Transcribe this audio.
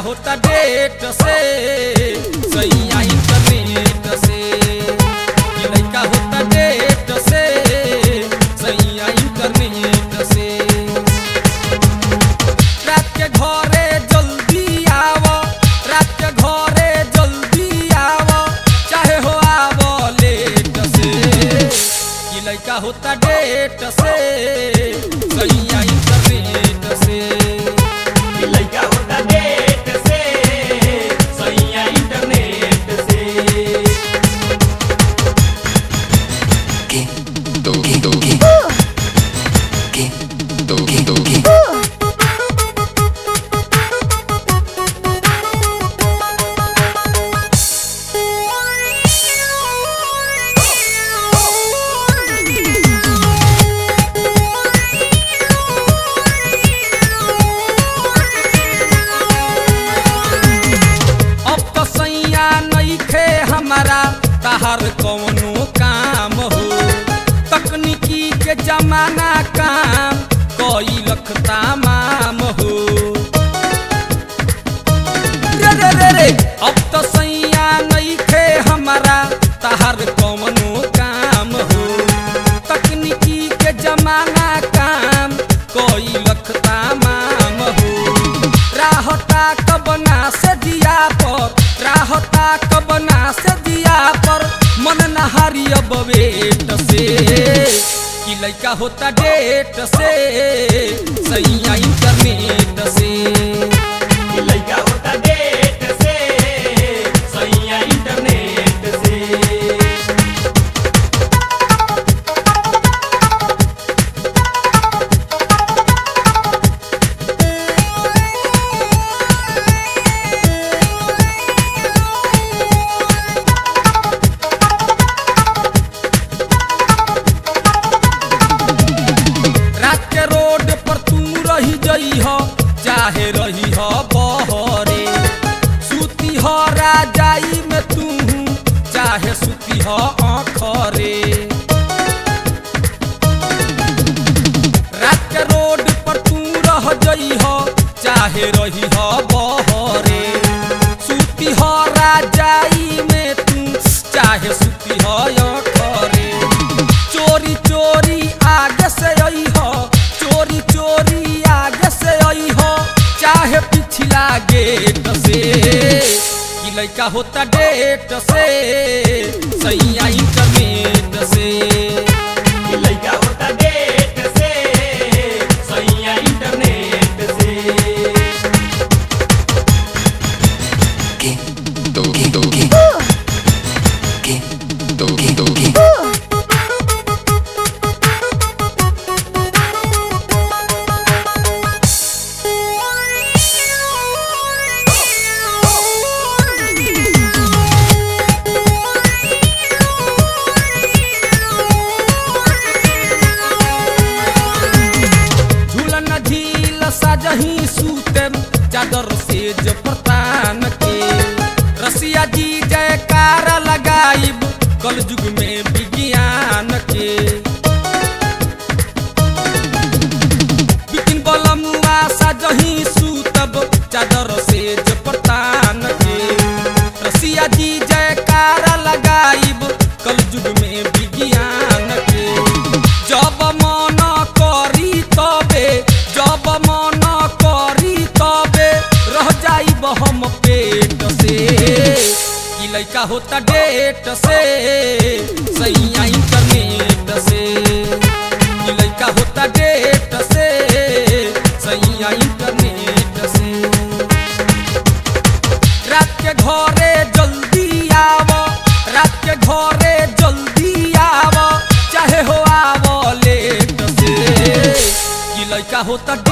होता डेट से सैया इंटरनेट से कि लइका होता डेट से सैया इंटरनेट से रात के घरे जल्दी आव रात के घरे जल्दी आव चाहे हो आव लेट से कि लइका होता डेट से सैया इंटरनेट से कि लइका होता डेट से सैया इंटरनेट से अब तो सैया नइखे हमारा तहर कौनो काम हो तकनीकी के जमाना काम कई लख तामाम हो रे रे रे रे अब तो सैया नइखे हमारा तहर कौनो काम हो तकनीकी के जमाना काम कई लख तामाम हो राहता कबना से दिया पर राहता कबना से दिया पर मन नहारी अब वेट से कि लइका होता डेट से सैया इंटरनेट से कि लइका होता डेट से सैया इंटरनेट से रात के रोड पर तू रही जई हो चाहे रही हो बहरे सुती हो राजाई में तू चाहे सुती हो आखरे रात के रोड पर तू रह जई हो चाहे रही हो बहरे सुती हो राजाई में तू चाहे सुती हो आखरे चोरी चोरी आगे से आई हो चोरी चोरी आगे से आई हो चाहे पिछला गेट से कि लइका होता डेट से सैया इंटरनेट से कि लइका होता डेट से सैया इंटरनेट से झूलन झील सजही सूतम चादर से जपतान के रसिया जी जयकार लगाइब कल युग में विज्ञान के बिपिन बलमुआ सजही सूतब चादर से जपतान के रसिया जी जयकार लगाइब कल युग में विज्ञान के जब मन करी तबे जब मन करी तबे रह जाइब हम पेट से कि लइका होता डेट से सैया इंटरनेट से कि लइका होता डेट से सैया इंटरनेट से रात के घरे जल्दी आव रात के घरे जल्दी आव चाहे हो आव लेट से कि लइका होता